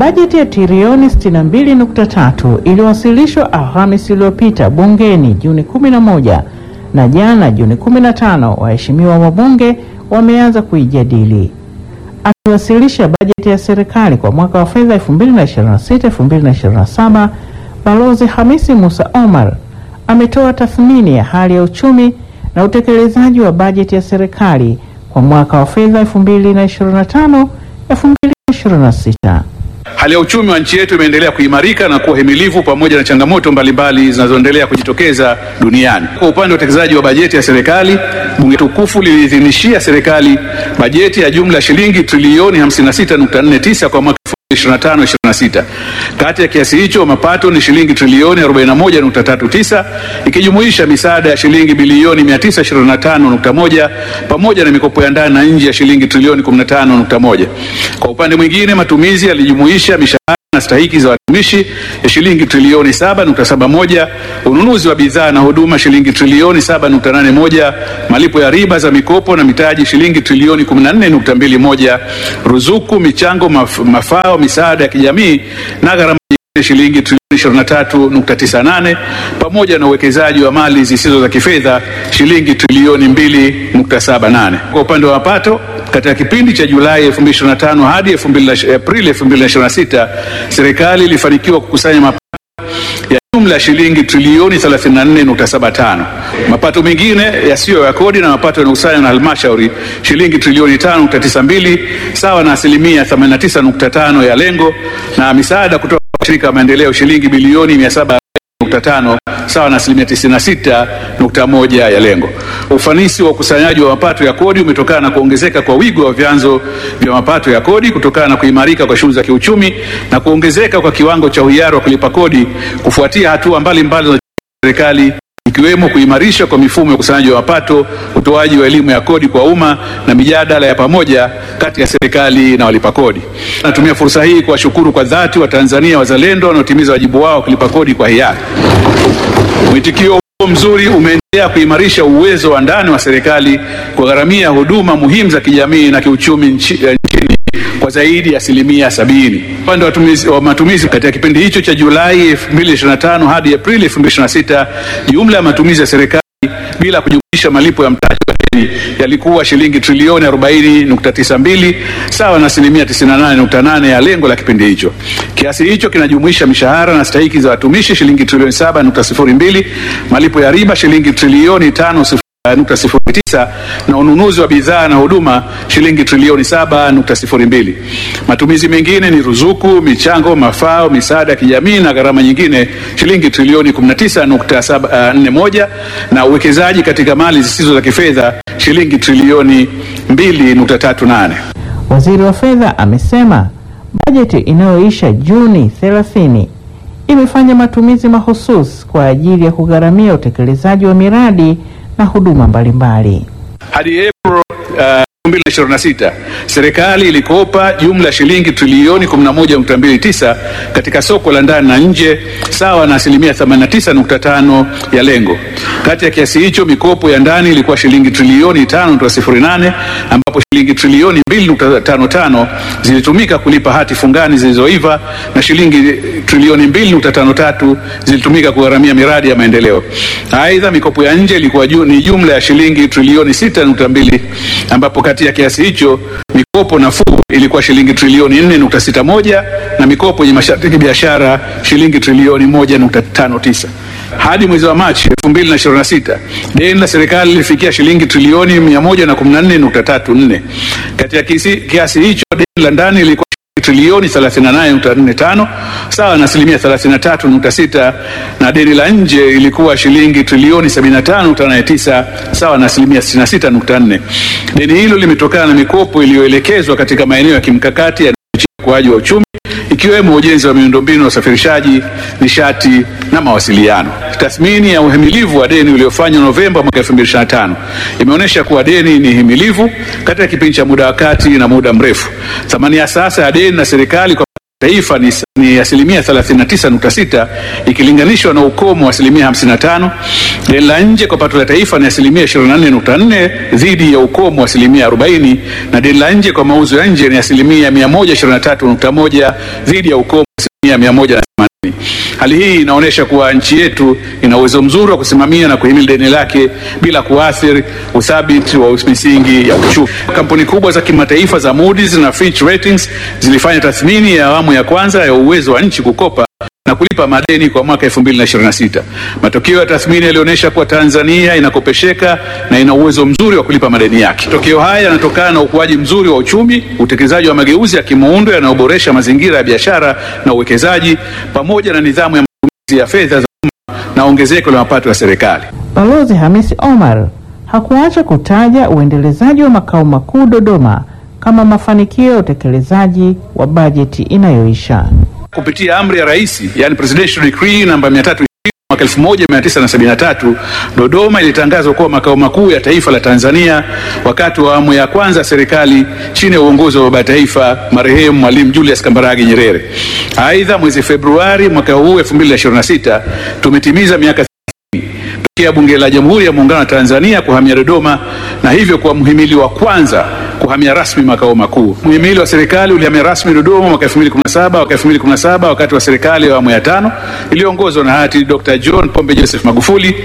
Bajeti ya trilioni 62.3 iliwasilishwa Alhamisi iliyopita bungeni Juni 11 na jana Juni 15 waheshimiwa wabunge wameanza kuijadili. Akiwasilisha bajeti ya serikali kwa mwaka wa fedha 2026-2027, Balozi Hamisi Musa Omar ametoa tathmini ya hali ya uchumi na utekelezaji wa bajeti ya serikali kwa mwaka wa fedha 2025-2026. Hali ya uchumi wa nchi yetu imeendelea kuimarika na kuwa himilivu pamoja na changamoto mbalimbali zinazoendelea kujitokeza duniani. Kwa upande wa utekelezaji wa bajeti ya serikali, bunge tukufu liliidhinishia serikali bajeti ya jumla ya shilingi trilioni 56.49 kwa mwaka 2025/26. Kati ya kiasi hicho mapato ni shilingi trilioni 41.39 ikijumuisha misaada ya shilingi bilioni 925.1 pamoja na mikopo ya ndani na nje ya shilingi trilioni 15.1. Kwa upande mwingine matumizi yalijumuisha mishahara na stahiki za watumishi ya shilingi trilioni 7.71, ununuzi wa bidhaa na huduma shilingi trilioni 7.81, malipo ya riba za mikopo na mitaji shilingi trilioni 14.21, ruzuku, michango, maf mafao, misaada ya kijamii na gharama nyingine shilingi trilioni 23.98, pamoja na uwekezaji wa mali zisizo za kifedha shilingi trilioni 2.78. Kwa upande wa mapato katika kipindi cha Julai 2025 hadi Aprili 2026, serikali ilifanikiwa kukusanya mapato ya jumla ya shilingi trilioni 34.75. Mapato mengine yasiyo ya kodi na mapato yanayokusanywa na halmashauri shilingi trilioni 5.92 sawa na asilimia 89.5 ya lengo, na misaada kutoka kwa shirika la maendeleo shilingi bilioni 700.5 sawa na asilimia 96.1 ya lengo. Ufanisi wa ukusanyaji wa mapato ya kodi umetokana na kuongezeka kwa wigo wa vyanzo vya mapato ya kodi kutokana na kuimarika kwa shughuli za kiuchumi na kuongezeka kwa kiwango cha uhiari wa kulipa kodi kufuatia hatua mbalimbali za serikali ikiwemo kuimarisha kwa mifumo ya ukusanyaji wa mapato, utoaji wa elimu ya kodi kwa umma na mijadala ya pamoja kati ya serikali na walipa kodi. Natumia fursa hii kuwashukuru kwa dhati Watanzania wazalendo wanaotimiza wajibu wao kulipa kodi kwa hiari. Mwitikio huo mzuri umeendelea kuimarisha uwezo wa ndani wa serikali kugharamia huduma muhimu za kijamii na kiuchumi nchi, nchini kwa zaidi ya asilimia sabini. Upande wa matumizi katika kipindi hicho cha Julai 2025 hadi Aprili 2026, jumla ya matumizi ya serikali bila kujumuisha malipo ya mtaji wa deni yalikuwa shilingi trilioni 40.92 sawa na asilimia 98.8 ya lengo la kipindi hicho. Kiasi hicho kinajumuisha mishahara na stahiki za watumishi shilingi trilioni 7.02, malipo ya riba shilingi trilioni 5 nukta sifuri tisa na ununuzi wa bidhaa na huduma shilingi trilioni saba nukta sifuri mbili. Matumizi mengine ni ruzuku, michango, mafao, misaada ya kijamii na gharama nyingine shilingi trilioni kumi na tisa nukta nne moja na uwekezaji katika mali zisizo za kifedha shilingi trilioni mbili nukta tatu nane. Waziri wa Fedha amesema bajeti inayoisha Juni 30 imefanya matumizi mahususi kwa ajili ya kugharamia utekelezaji wa miradi na huduma mbalimbali. Hadi Aprili uh, 2026 serikali ilikopa jumla ya shilingi trilioni 11.29 katika soko la ndani na nje sawa na asilimia 89.5 ya lengo. Kati ya kiasi hicho mikopo ya ndani ilikuwa shilingi trilioni 5.08 ambapo shilingi trilioni 2.55 zilitumika kulipa hati fungani zilizoiva na shilingi trilioni 2.53 zilitumika kugharamia miradi ya maendeleo. Aidha, mikopo ya nje ilikuwa ju, ni jumla ya shilingi trilioni 6.2 ambapo kati ya kiasi hicho mikopo nafuu ilikuwa shilingi trilioni 4.61 na mikopo yenye masharti ya biashara shilingi trilioni 1.59. Hadi mwezi wa Machi 2026 deni la serikali lilifikia shilingi trilioni 114.34. Katika kiasi hicho deni la ndani lilikuwa trilioni 38.45 sawa na asilimia 33.6 na deni la nje ilikuwa shilingi trilioni 75.89 sawa na asilimia 66.4. Deni hilo limetokana na mikopo iliyoelekezwa katika maeneo ya kimkakati ya ukuaji wa uchumi ikiwemo ujenzi wa miundombinu ya usafirishaji, nishati na mawasiliano. Tathmini ya uhimilivu wa deni uliofanywa Novemba mwaka 2025 imeonyesha kuwa deni ni himilivu katika kipindi cha muda wa kati na muda mrefu. Thamani ya sasa ya deni na serikali kwa taifa ni, ni asilimia 39.6 ikilinganishwa na ukomo wa asilimia 55. Deni la nje kwa pato la taifa ni asilimia 24.4 dhidi ya ukomo wa asilimia 40, na deni la nje kwa mauzo ya nje ni asilimia 123.1 dhidi ya ukomo wa asilimia 180. Hali hii inaonyesha kuwa nchi yetu ina uwezo mzuri wa kusimamia na kuhimili deni lake bila kuathiri uthabiti wa misingi ya uchumi. Kampuni kubwa za kimataifa za Moody's na Fitch Ratings zilifanya tathmini ya awamu ya kwanza ya uwezo wa nchi kukopa na kulipa madeni kwa mwaka 2026. Matokeo ya tathmini yalionyesha kuwa Tanzania inakopesheka na ina uwezo mzuri wa kulipa madeni yake. Matokeo haya yanatokana na ukuaji mzuri wa uchumi, utekelezaji wa mageuzi ya kimuundo yanayoboresha mazingira ya biashara na uwekezaji, pamoja na nidhamu ya matumizi ya fedha za umma na ongezeko la mapato ya serikali. Balozi Hamisi Omar hakuacha kutaja uendelezaji wa makao makuu Dodoma kama mafanikio ya utekelezaji wa bajeti inayoisha. Kupitia amri ya rais, yani presidential decree namba 320 mwaka 1973, Dodoma ilitangazwa kuwa makao makuu ya taifa la Tanzania wakati wa awamu ya kwanza ya serikali chini ya uongozi wa baba ya taifa marehemu Mwalimu Julius Kambarage Nyerere. Aidha, mwezi Februari mwaka huu 2026 tumetimiza miaka tokea Bunge la Jamhuri ya Muungano wa Tanzania kuhamia Dodoma na hivyo kuwa mhimili wa kwanza kuhamia rasmi makao makuu. Mhimili wa serikali ulihamia rasmi Dodoma mwaka 2017 mwaka 2017 wakati wa serikali ya awamu ya tano iliyoongozwa na hayati Dr. John Pombe Joseph Magufuli